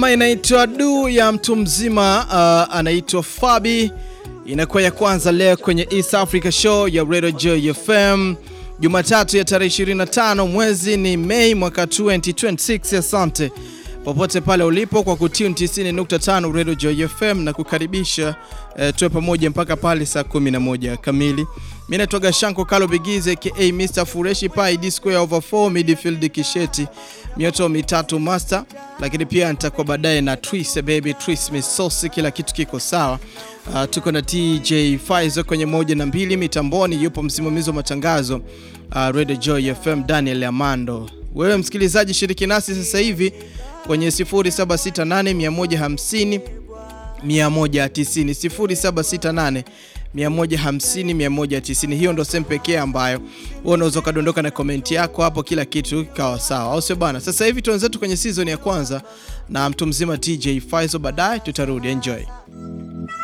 Inaitwa du ya mtu mzima uh, anaitwa Fabi, inakuwa ya kwanza leo kwenye East Africa Show ya Radio Joy FM Jumatatu ya tarehe 25 mwezi ni Mei mwaka 2026. Asante popote pale ulipo kwa kutune 90.5 Radio Joy FM na kukaribisha eh, tuwe pamoja mpaka pale saa 11 kamili. Mimi naitwa Gashanko Kalo Bigize aka Mr Fureshi Pai D square over 4 midfield kisheti mioto mitatu master, lakini pia nitakuwa baadaye na Twist baby Twist misosi, kila kitu kiko sawa. Uh, tuko na DJ Faizo kwenye moja na mbili mitamboni, yupo msimamizi wa matangazo uh, Radio Joy FM Daniel Amando. Wewe msikilizaji, shiriki nasi sasa hivi kwenye 0768 150 190 0768 150 190. Hiyo ndo sehemu pekee ambayo wewe unaweza ukadondoka na komenti yako hapo, kila kitu kikawa sawa, au sio bana? Sasa hivi tuanzetu kwenye season ya kwanza na mtu mzima TJ Faizo, baadaye tutarudi. Enjoy.